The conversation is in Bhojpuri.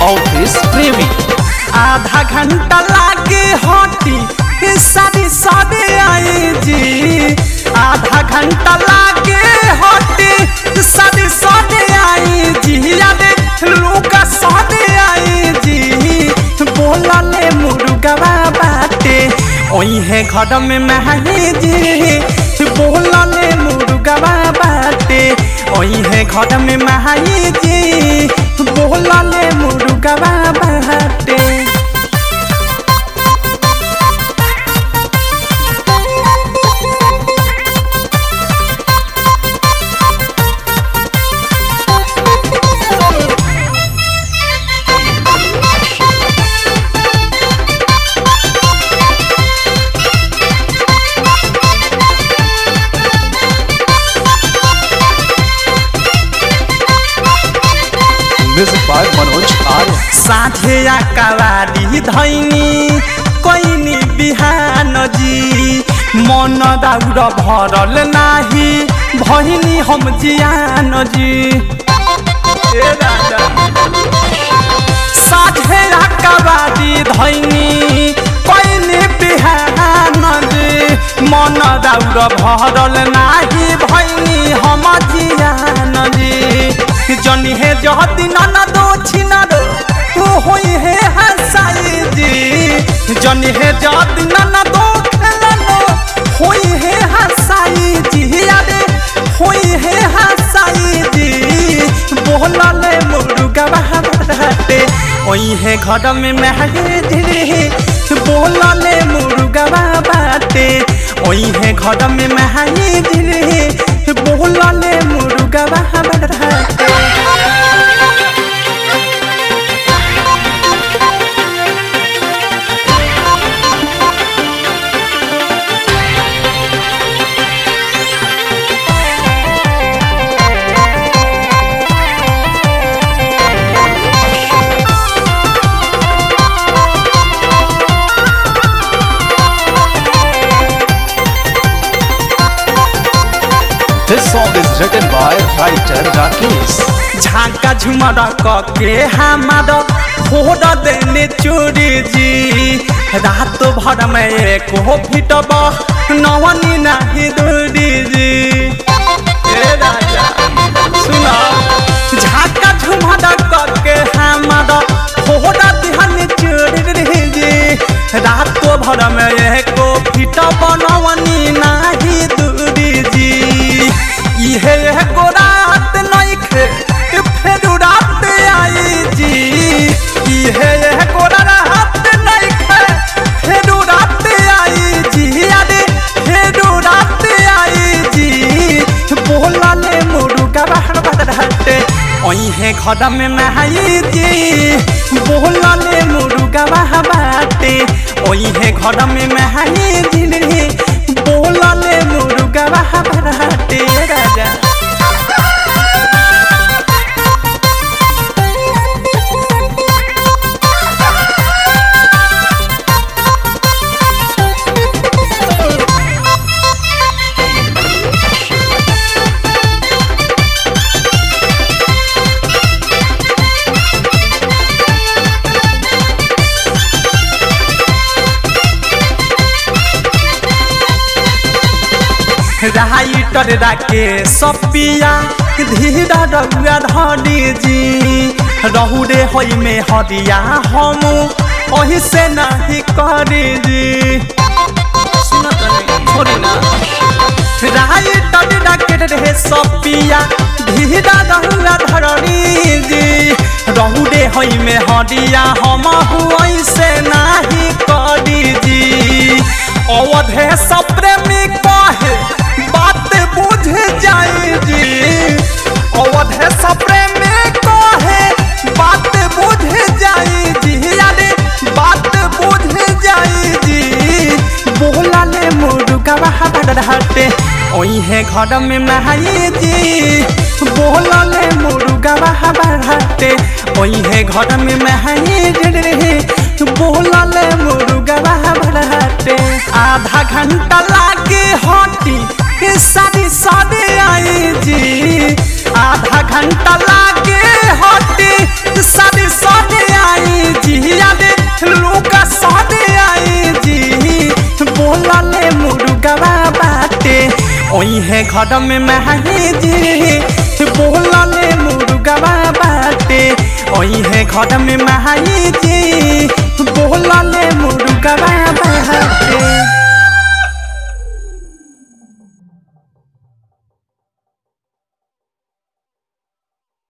अवधेश प्रेमी आधा घंटा लागे हटी सारी सारे आई जी आधा घंटा लागे हटी सारी सारे आई जी यारे लूका सारे आई जी बोला ले मुर्गवा बाटे ओहे घर में महली जी बोला ले मुर्गवा बाटे ओहे घर में महली जी बोला ले मुर्गवा बाटे म्यूजिक बाय मनोज आर्य साझे कवारी धैनी कैनी बिहान जी मन दाउर भरल नाही भैनी हम जियान जी ए राजा साझे कवारी धैनी कैनी बिहान जी मन दाउर भरल नाही भैनी हम जियान जी जनी हे जहती नाना दो छिनारो तू होई हे हसाई जी जनी हे जहती नाना दो खेलानो होई हे हसाई जी यारे होई हे हसाई जी बोला ले मुर्गा बहराते ओई हे घर में महगे धीरे बोला ले मुर्गा बाटे ओई हे घर में महगे धीरे बोला ले मुर्गा बहराते This song is written by writer Rakesh. झांका झुमर के हमार फोड़ देने चोरी जी रात भर में एक हो फिटब नवनी नहीं दूरी जी ए राजा सुना झांका झुमर के हमार फोड़ देने चोरी जी रात भर में एक हो फिटब नवनी नहीं दूरी जी इहे एगो रात नइखे फेर रात आई जी इहे एगो रात नइखे फेर रात आई जी अरे फेर रात आई जी बोला ले मुर्गा बाहर बाहर ओहे घर में नहाई जी बोला ले मुर्गा बाहर बाटे ओहे घर में नहाई जी रे बोला ले मुर्गा बाहर बाटे राजा राइटर राके सपिया धीरा रउआ धरी जी रहू रे होई में हरिया हम ओही से नहीं करी जी सुनत नहीं छोड़ी ना राइटर राके रे सपिया धीरा रउआ धरी जी रहू रे होई में हरिया हम ओही से नहीं करी जी अवधे सप्रेमी कहे बात बुझ जाई जी अवधे सप्रेमी कहे बात बुझ जाई जी यारे बात बुझ जाई जी बोला ले मुर्गा बहादुर हटे ओहे घर में नहाई जी बोला ले मुर्गा बहादुर हटे ओहे घर में नहाई रे बोला ले मुर्गा बहादुर हटे आधा घंटा लागे हटी सारी सारे आई जी आधा घंटा लागे हटी सारी सारे है घर में माही जी बोलले मुर्गवा बाटे ओही है घर में माही जी बोलले मुर्गवा बाटे